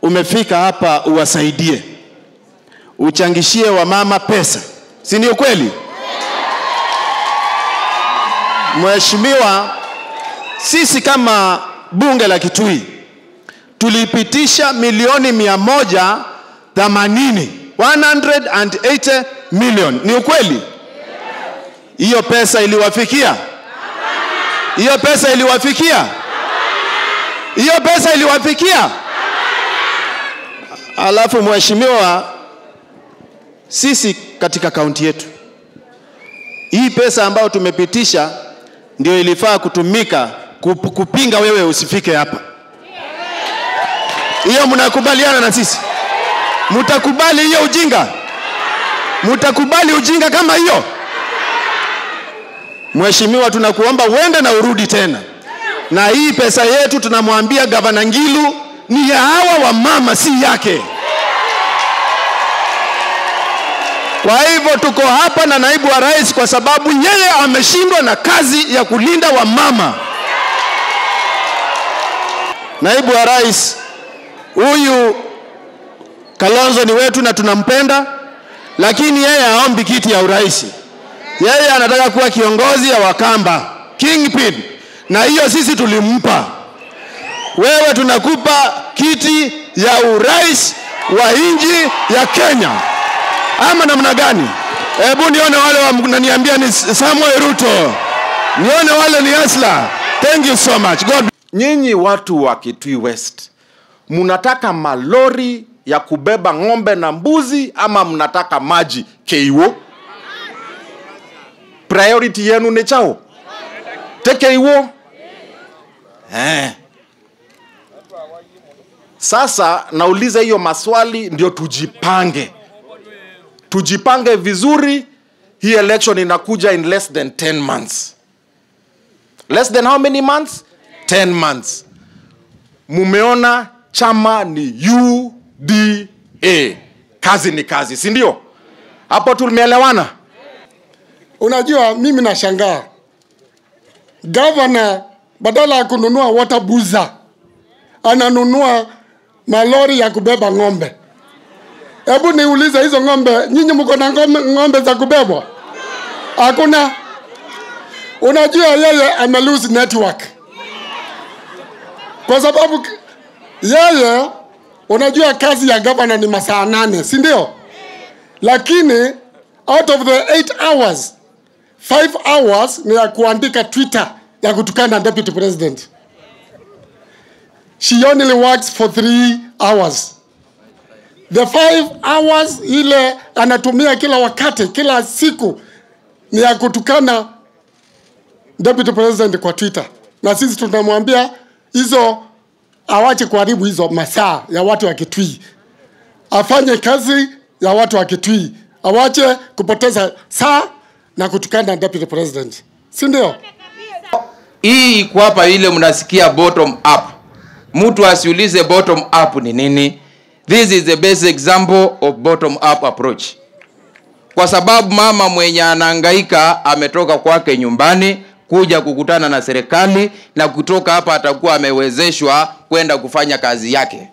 umefika hapa uwasaidie, uchangishie wamama pesa, si ndio kweli? Mheshimiwa, sisi kama bunge la Kitui tulipitisha milioni mia moja themanini 180 million. Ni ukweli? Hiyo pesa iliwafikia? Hiyo pesa iliwafikia? Hiyo pesa iliwafikia? Alafu mheshimiwa, sisi katika kaunti yetu hii pesa ambayo tumepitisha ndio ilifaa kutumika kup- kupinga wewe usifike hapa. Hiyo mnakubaliana na sisi? Mtakubali hiyo ujinga? Mtakubali ujinga kama hiyo? Mheshimiwa, tunakuomba uende na urudi tena, na hii pesa yetu tunamwambia gavana Ngilu ni ya hawa wamama, si yake. Kwa hivyo tuko hapa na naibu wa rais kwa sababu yeye ameshindwa na kazi ya kulinda wamama. Naibu wa rais huyu Kalonzo ni wetu na tunampenda, lakini yeye haombi kiti ya urais. Yeye anataka kuwa kiongozi ya Wakamba, kingpin, na hiyo sisi tulimpa. Wewe tunakupa kiti ya urais wa nchi ya Kenya, ama namna gani? Hebu nione wale wananiambia ni Samuel Ruto, nione wale ni Asla. Thank you so much. God nyinyi watu wa Kitui West mnataka malori ya kubeba ng'ombe na mbuzi ama mnataka maji keiwo? Priority yenu ni chao te keiwo eh. Sasa nauliza hiyo maswali ndio tujipange, tujipange vizuri. Hii election inakuja in less than 10 months. Less than how many months? 10 months. Mumeona chama ni UDA, kazi ni kazi, si ndio? Hapo tumeelewana. Unajua, mimi nashangaa gavana badala ya kununua water buza ananunua malori ya kubeba ng'ombe. Hebu niulize, hizo ng'ombe, nyinyi mko na ng'ombe, ng'ombe za kubebwa? Hakuna. Unajua yeye ame lose network kwa sababu k- yeye, unajua kazi ya gavana ni masaa nane, si ndio? Lakini out of the 8 hours 5 hours ni ya kuandika Twitter ya kutukana deputy president. She only works for 3 hours. The 5 hours ile anatumia kila wakati, kila siku ni ya kutukana deputy president kwa Twitter, na sisi tunamwambia hizo awache kuharibu hizo masaa ya watu wa Kitui, afanye kazi ya watu wa Kitui, awache kupoteza saa na kutukana deputy president, si ndio? hii iko hapa ile mnasikia bottom up mtu asiulize bottom up ni nini this is the best example of bottom up approach kwa sababu mama mwenye anahangaika ametoka kwake nyumbani kuja kukutana na serikali na kutoka hapa atakuwa amewezeshwa kwenda kufanya kazi yake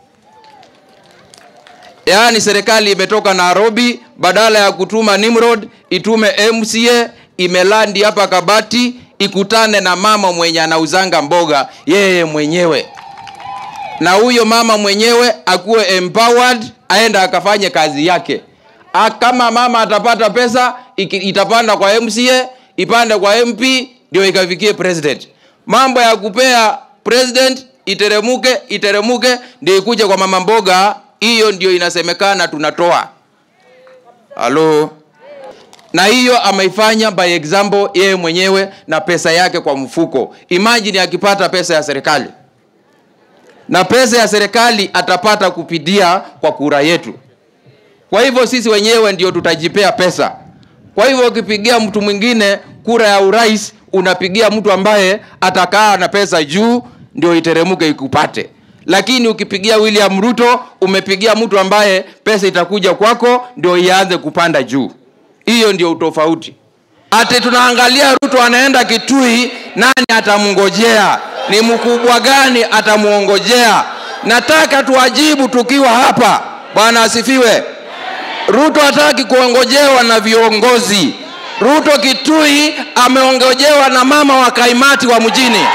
yaani serikali imetoka nairobi badala ya kutuma nimrod itume mca imelandi hapa kabati ikutane na mama mwenye anauzanga mboga yeye mwenyewe na huyo mama mwenyewe akuwe empowered aenda akafanye kazi yake A, kama mama atapata pesa iki, itapanda kwa mca ipande kwa mp ndio ikafikie president mambo ya kupea president iteremuke iteremuke ndio ikuje kwa mama mboga hiyo ndio inasemekana tunatoa halo na hiyo ameifanya by example yeye mwenyewe na pesa yake kwa mfuko imagine akipata pesa ya serikali na pesa ya serikali atapata kupitia kwa kura yetu kwa hivyo sisi wenyewe ndio tutajipea pesa kwa hivyo ukipigia mtu mwingine kura ya urais unapigia mtu ambaye atakaa na pesa juu ndio iteremuke ikupate lakini ukipigia william ruto umepigia mtu ambaye pesa itakuja kwako ndio ianze kupanda juu hiyo ndio utofauti ati tunaangalia ruto anaenda kitui nani atamngojea ni mkubwa gani atamuongojea nataka tuwajibu tukiwa hapa bwana asifiwe ruto hataki kuongojewa na viongozi ruto kitui ameongojewa na mama wa kaimati wa mjini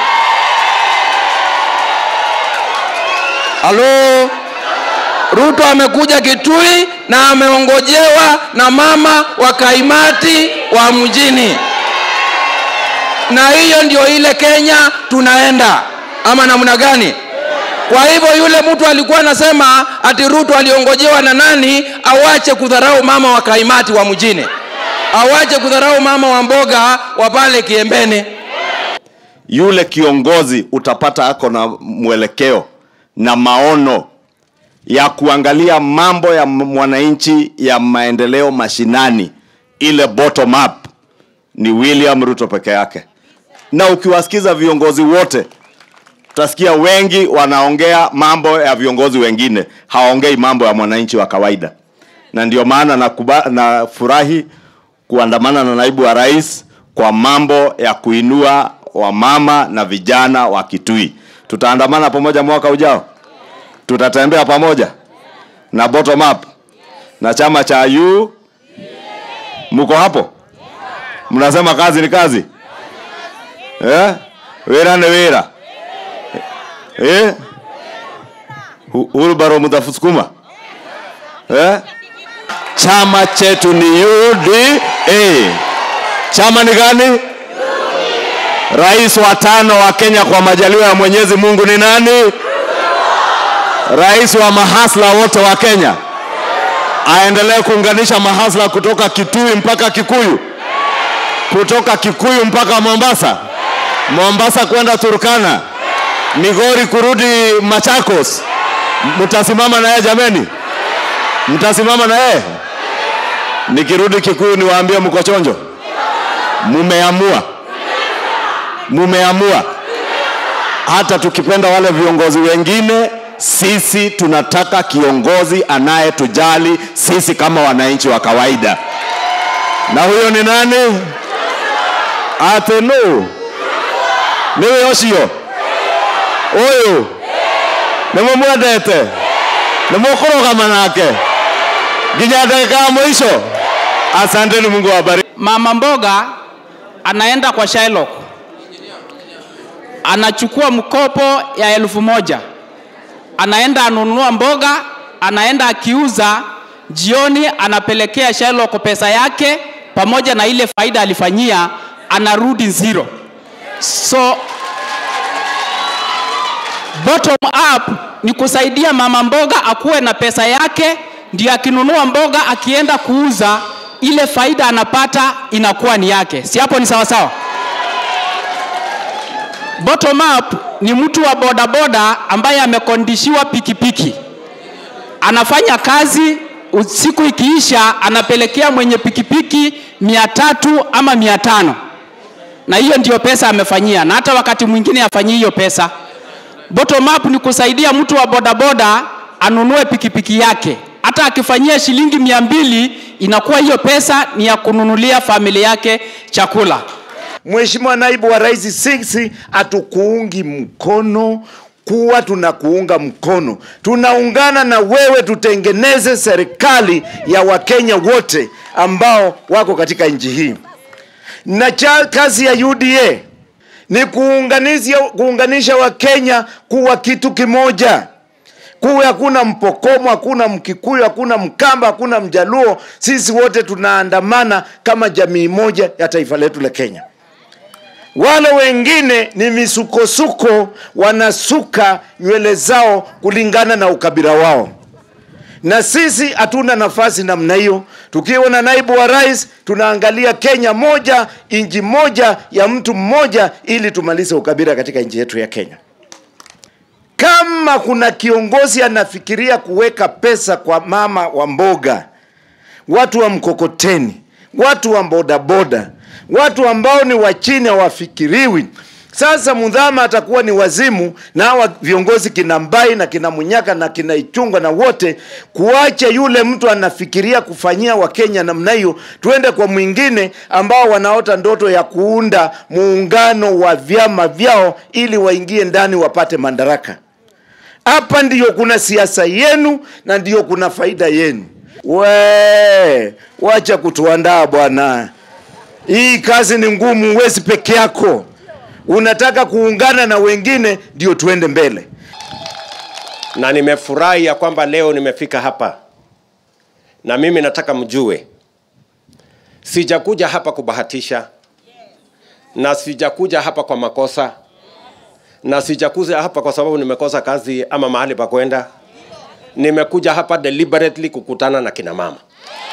halo ruto amekuja kitui na ameongojewa na mama wa kaimati wa mjini na hiyo ndio ile kenya tunaenda ama namna gani kwa hivyo yule mtu alikuwa anasema ati ruto aliongojewa na nani awache kudharau mama wa kaimati wa mjini awache kudharau mama wa mboga wa pale kiembeni yule kiongozi utapata ako na mwelekeo na maono ya kuangalia mambo ya mwananchi ya maendeleo mashinani ile bottom up ni william ruto peke yake na ukiwasikiza viongozi wote utasikia wengi wanaongea mambo ya viongozi wengine hawaongei mambo ya mwananchi wa kawaida na ndio maana nakuba- nafurahi kuandamana na naibu wa rais kwa mambo ya kuinua wamama na vijana wa kitui tutaandamana pamoja mwaka ujao tutatembea pamoja na bottom up na chama cha u mko hapo mnasema kazi ni kazi eh? wira ni wira eh? Hu- hulbaro mtafusukuma eh? chama chetu ni UDA. Chama ni gani? Rais wa tano wa Kenya kwa majaliwa ya Mwenyezi Mungu ni nani? Rais wa mahasla wote wa Kenya. Aendelee kuunganisha mahasla kutoka Kitui mpaka Kikuyu, kutoka Kikuyu mpaka Mombasa, Mombasa kwenda Turkana, Migori kurudi Machakos. Mtasimama na yeye jameni? Mtasimama na yeye? Nikirudi Kikuyu niwaambie mko chonjo? Mumeamua, mumeamua. Hata tukipenda wale viongozi wengine, sisi tunataka kiongozi anayetujali sisi kama wananchi wa kawaida, na huyo ni nani? Atenu niwe ocio uyu nimumwendete nimukũrũgama nake nginya dakika ya mwisho. Asanteni, Mungu awabariki. mama mboga anaenda kwa Shylock anachukua mkopo ya elfu moja anaenda anunua mboga anaenda akiuza jioni anapelekea Shylock pesa yake pamoja na ile faida alifanyia anarudi zero so bottom up ni kusaidia mama mboga akuwe na pesa yake ndio akinunua mboga akienda kuuza ile faida anapata inakuwa ni yake si hapo ni sawasawa bottom up ni mtu wa bodaboda ambaye amekondishiwa pikipiki anafanya kazi siku ikiisha anapelekea mwenye pikipiki mia tatu ama mia tano na hiyo ndio pesa amefanyia na hata wakati mwingine afanyii hiyo pesa bottom up ni kusaidia mtu wa bodaboda anunue pikipiki yake hata akifanyia shilingi mia mbili inakuwa hiyo pesa ni ya kununulia familia yake chakula Mheshimiwa naibu wa rais, sisi hatukuungi mkono kuwa tunakuunga mkono, tunaungana na wewe tutengeneze serikali ya Wakenya wote ambao wako katika nchi hii, na cha kazi ya UDA ni kuunganisha, kuunganisha Wakenya kuwa kitu kimoja kuwe hakuna Mpokomo, hakuna Mkikuyu, hakuna Mkamba, hakuna Mjaluo. Sisi wote tunaandamana kama jamii moja ya taifa letu la Kenya. Wale wengine ni misukosuko, wanasuka nywele zao kulingana na ukabila wao, na sisi hatuna nafasi namna hiyo. Tukiwa na naibu wa rais, tunaangalia Kenya moja, nchi moja ya mtu mmoja, ili tumalize ukabila katika nchi yetu ya Kenya. Kama kuna kiongozi anafikiria kuweka pesa kwa mama wa mboga, watu wa mkokoteni, watu wa bodaboda, watu ambao ni wa chini hawafikiriwi. Sasa Mudhama atakuwa ni wazimu na hawa viongozi kina Mbai na kina Munyaka na kina Ichungwa na wote, kuacha yule mtu anafikiria kufanyia Wakenya namna hiyo, tuende kwa mwingine ambao wanaota ndoto ya kuunda muungano wa vyama vyao ili waingie ndani wapate madaraka. hapa ndiyo kuna siasa yenu na ndiyo kuna faida yenu we wacha kutuandaa bwana hii kazi ni ngumu huwezi peke yako unataka kuungana na wengine ndio tuende mbele na nimefurahi ya kwamba leo nimefika hapa na mimi nataka mjue sijakuja hapa kubahatisha na sijakuja hapa kwa makosa na sijakuja hapa kwa sababu nimekosa kazi ama mahali pa kwenda nimekuja hapa deliberately kukutana na kina mama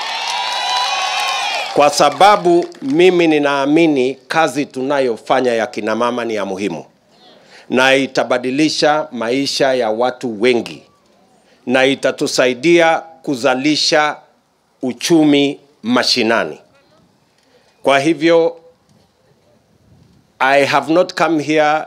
kwa sababu mimi ninaamini kazi tunayofanya ya kina mama ni ya muhimu na itabadilisha maisha ya watu wengi na itatusaidia kuzalisha uchumi mashinani. Kwa hivyo I have not come here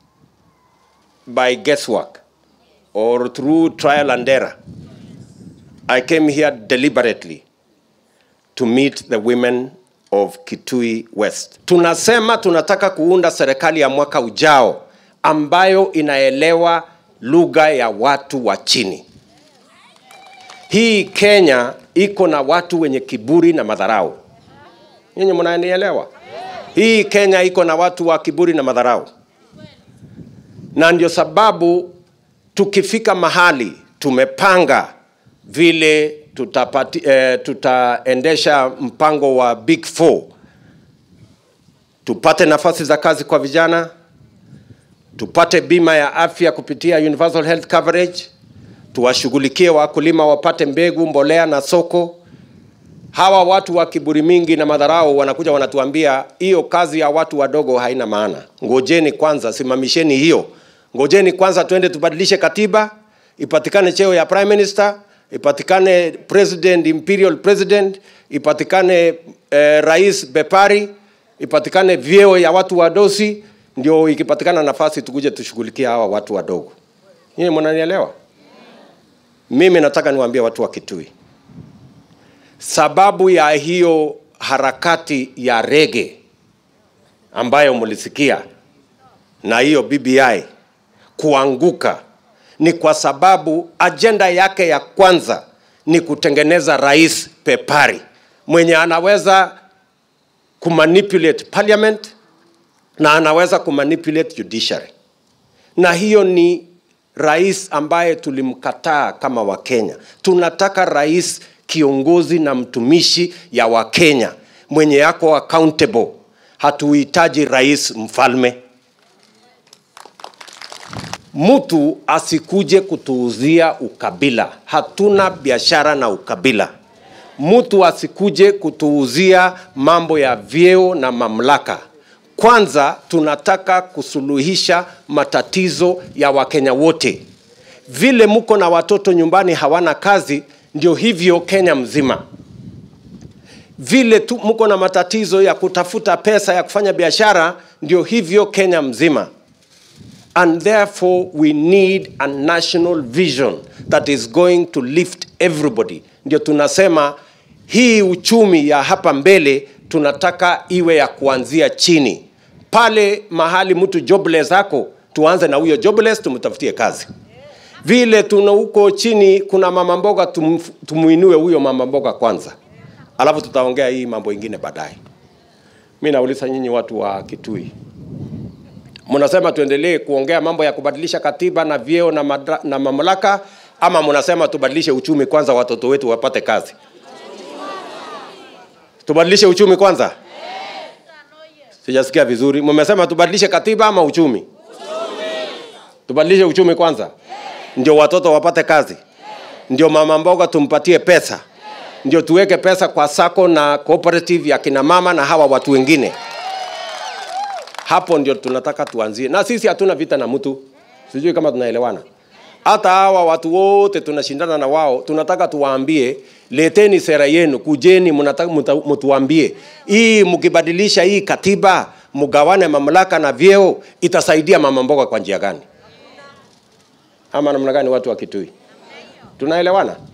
by guesswork or through trial and error. I came here deliberately to meet the women of Kitui West. Tunasema tunataka kuunda serikali ya mwaka ujao ambayo inaelewa lugha ya watu wa chini. Hii Kenya iko na watu wenye kiburi na madharau. Nyinyi mnanielewa? Hii Kenya iko na watu wa kiburi na madharau, na ndio sababu tukifika mahali tumepanga vile tutapati, eh, tutaendesha mpango wa Big Four, tupate nafasi za kazi kwa vijana, tupate bima ya afya kupitia universal health coverage, tuwashughulikie wakulima wapate mbegu, mbolea na soko. Hawa watu wa kiburi mingi na madharau wanakuja wanatuambia hiyo kazi ya watu wadogo haina maana. Ngojeni kwanza, simamisheni hiyo. Ngojeni kwanza twende tubadilishe katiba, ipatikane cheo ya prime minister, ipatikane president, imperial president, ipatikane eh, rais bepari, ipatikane vyeo ya watu wadosi, ndio ikipatikana nafasi tukuje tushughulikie hawa watu wadogo. Nyinyi mnanielewa? Mimi nataka niwaambie watu wa Kitui, sababu ya hiyo harakati ya rege ambayo mlisikia na hiyo BBI kuanguka ni kwa sababu ajenda yake ya kwanza ni kutengeneza rais pepari mwenye anaweza kumanipulate parliament na anaweza kumanipulate judiciary, na hiyo ni rais ambaye tulimkataa kama Wakenya. Tunataka rais kiongozi na mtumishi ya Wakenya mwenye yako accountable. Hatuhitaji rais mfalme. Mtu asikuje kutuuzia ukabila. Hatuna biashara na ukabila. Mtu asikuje kutuuzia mambo ya vyeo na mamlaka. Kwanza tunataka kusuluhisha matatizo ya Wakenya wote. Vile mko na watoto nyumbani hawana kazi, ndio hivyo Kenya mzima. Vile tu mko na matatizo ya kutafuta pesa ya kufanya biashara, ndio hivyo Kenya mzima. And therefore we need a national vision that is going to lift everybody. Ndio tunasema hii uchumi ya hapa mbele tunataka iwe ya kuanzia chini. Pale mahali mtu jobless ako, tuanze na huyo jobless, tumtafutie kazi. Vile tuna huko chini kuna mama mboga, tum, tumuinue huyo mama mboga kwanza, alafu tutaongea hii mambo ingine baadaye. Mi nauliza nyinyi watu wa Kitui, mnasema tuendelee kuongea mambo ya kubadilisha katiba na vyeo na, madra, na mamlaka ama mnasema tubadilishe uchumi kwanza, watoto wetu wapate kazi? Tubadilishe uchumi kwanza? Sijasikia vizuri. Mmesema tubadilishe katiba ama uchumi? Tubadilishe uchumi kwanza, ndio watoto wapate kazi, ndio mama mboga tumpatie pesa, ndio tuweke pesa kwa sako na cooperative ya kina mama na hawa watu wengine. Hapo ndio tunataka tuanzie, na sisi hatuna vita na mtu, sijui kama tunaelewana. Hata hawa watu wote tunashindana na wao, tunataka tuwaambie, leteni sera yenu, kujeni, mnataka muta- mtuambie hii, mkibadilisha hii katiba, mgawane mamlaka na vyeo, itasaidia mama mboga kwa njia gani? Ama namna gani, watu wa Kitui? Tunaelewana?